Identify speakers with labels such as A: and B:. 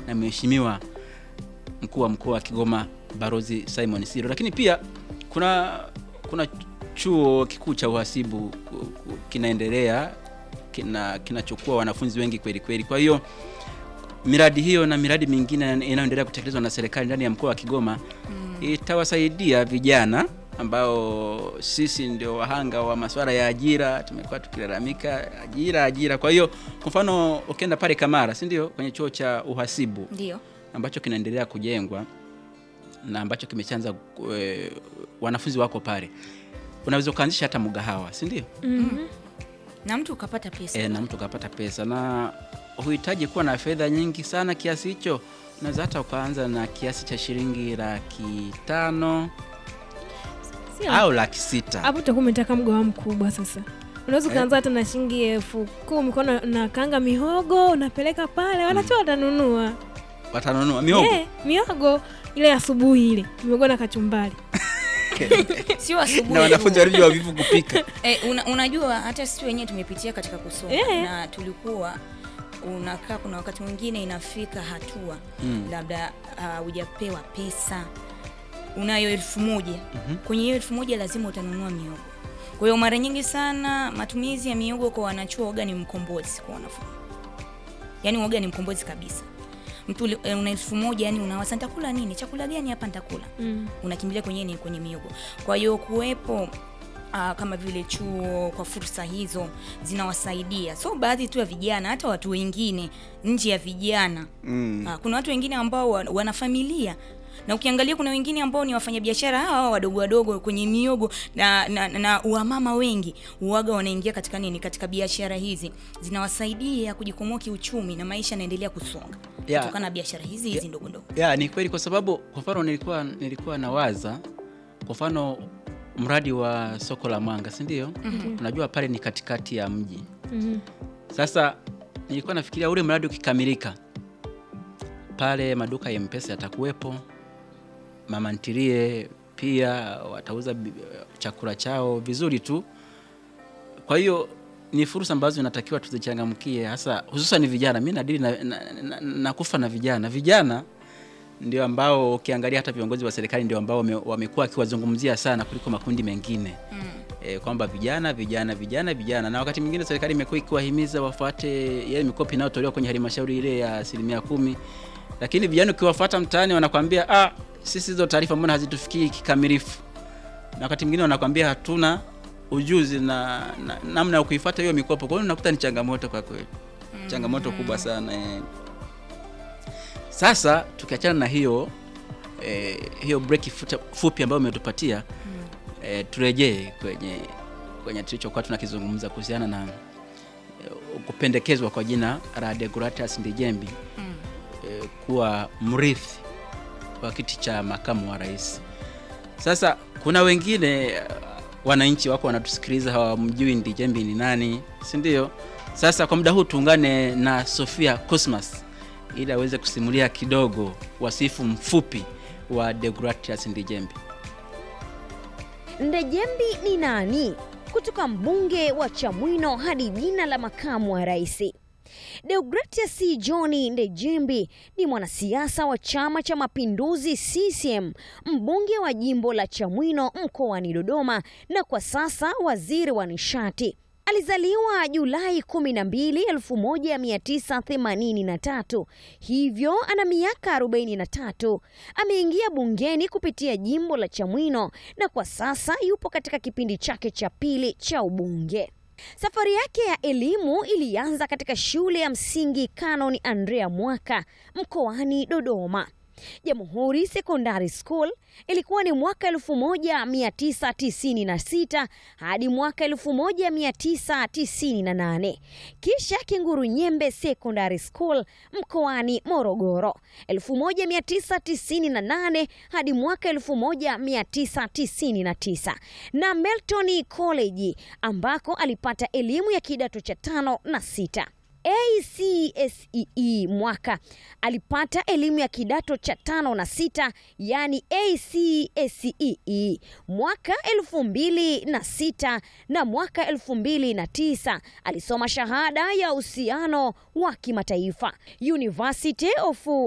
A: na mheshimiwa mkuu wa mkoa wa Kigoma Barozi Simon Siro. Lakini pia kuna kuna chuo kikuu cha uhasibu ku- ku- kinaendelea kina kinachukua wanafunzi wengi kweli kweli. Kwa hiyo miradi hiyo na miradi mingine inayoendelea kutekelezwa na serikali ndani ya mkoa wa Kigoma itawasaidia vijana ambao sisi ndio wahanga wa masuala ya ajira, tumekuwa tukilalamika ajira ajira. Kwa hiyo kwa mfano ukienda pale Kamara, si ndio, kwenye chuo cha uhasibu
B: Ndio.
A: ambacho kinaendelea kujengwa na ambacho kimeshaanza e, wanafunzi wako pale, unaweza ukaanzisha hata mgahawa, si ndio?
B: Na mtu ukapata pesa.
A: E, na mtu ukapata pesa na huhitaji kuwa na fedha nyingi sana kiasi hicho. Unaweza hata ukaanza na kiasi cha shilingi laki tano
C: Sio.
A: au laki sita.
C: hapo utakuwa umetaka mgawa mkubwa sasa unaweza ukaanza hata na shilingi elfu kumi kwa na, na kanga mihogo unapeleka pale wanacho watanunua
A: Watanunua mihogo
C: Eh, mihogo ile asubuhi ile mihogo na kachumbari
B: Sio asubuhi.
A: na wanafunzi
B: tu.
A: walivyo wavivu kupika.
B: Eh, una, unajua hata sisi wenyewe tumepitia katika kusoma
C: Eh.
B: na tulikuwa unakaa, kuna wakati mwingine inafika hatua
A: Mm.
B: labda ah, hujapewa pesa, unayo elfu moja kwenye hiyo elfu moja lazima utanunua miogo. Kwa hiyo mara nyingi sana matumizi ya miogo kwa wanachuo waga ni mkombozi kwa wanafunzi, yaani waga ni mkombozi kabisa. Mtu uli- eh, una elfu moja yani unawasa nitakula nini, chakula gani hapa nitakula
C: mm.
B: unakimbilia kwenye ni kwenye miogo. Kwa hiyo kuwepo Uh, kama vile chuo kwa fursa hizo zinawasaidia, so baadhi tu ya vijana, hata watu wengine nje ya vijana
A: Mm.
B: uh, kuna watu wengine ambao wa- wana familia na ukiangalia kuna wengine ambao ni wafanyabiashara hawa wadogo wadogo kwenye miogo na, na, na wamama wengi uwaga wanaingia katika nini, katika biashara hizi zinawasaidia kujikwamua kiuchumi na maisha yanaendelea kusonga
A: Yeah.
B: kutokana na biashara hizi hizi ndogo ndogo.
A: Ya, ni kweli kwa sababu kwa mfano nilikuwa nilikuwa nawaza kwa mfano mradi wa soko la Mwanga, si ndio? Unajua pale ni katikati ya mji.
C: Mhm.
A: Sasa nilikuwa nafikiria ule mradi ukikamilika, pale maduka ya M-Pesa yatakuwepo, mama ntilie pia watauza bi- chakula chao vizuri tu. Kwa hiyo ni fursa ambazo inatakiwa tuzichangamkie, hasa hususan vijana. Mimi nadili na, na, na, na kufa na vijana. Vijana ndio ambao ukiangalia hata viongozi wa serikali ndio ambao wame- wamekuwa wakiwazungumzia sana kuliko makundi mengine e, kwamba vijana vijana vijana vijana, na wakati mwingine serikali imekuwa ikiwahimiza wafuate ile mikopo inayotolewa kwenye halmashauri ile ya asilimia kumi, lakini vijana ukiwafuata mtaani wanakwambia ah, sisi hizo taarifa mbona hazitufikii kikamilifu, na wakati mwingine wanakwambia hatuna ujuzi na na- namna ya kuifuata hiyo mikopo. Kwa hiyo unakuta ni changamoto kwa kweli, changamoto kubwa sana eh. Sasa tukiachana na hiyo eh, hiyo break futa- fupi ambayo umetupatia eh, turejee kwenye kwenye tulichokuwa tunakizungumza kuhusiana na eh, kupendekezwa kwa jina la Deogratias Ndejembi eh, kuwa mrithi wa kiti cha makamu wa rais. Sasa kuna wengine eh, wananchi wako wanatusikiliza hawamjui Ndejembi ni nani, si ndio? Sasa kwa muda huu tuungane na Sofia Cosmas ili aweze kusimulia kidogo wasifu mfupi wa Deogratias Ndejembi.
D: Ndejembi ni nani? Kutoka mbunge wa Chamwino hadi jina la makamu wa rais. Deogratias John Ndejembi ni mwanasiasa wa Chama cha Mapinduzi CCM, mbunge wa jimbo la Chamwino mkoani Dodoma na kwa sasa waziri wa nishati. Alizaliwa Julai 12, 1983, hivyo ana miaka 43. Ameingia bungeni kupitia jimbo la Chamwino na kwa sasa yupo katika kipindi chake cha pili cha ubunge. Safari yake ya elimu ilianza katika shule ya msingi Canon Andrea Mwaka mkoani Dodoma. Jamhuri Secondary School ilikuwa ni mwaka 1996 hadi mwaka 1998. Kisha Kinguru Nyembe Secondary School mkoani Morogoro 1998 hadi mwaka 1999 na Melton College ambako alipata elimu ya kidato cha tano na sita. ACSEE mwaka alipata elimu ya kidato cha tano na sita yani ACSEE mwaka elfu mbili na sita na mwaka elfu mbili na tisa alisoma shahada ya uhusiano wa kimataifa University of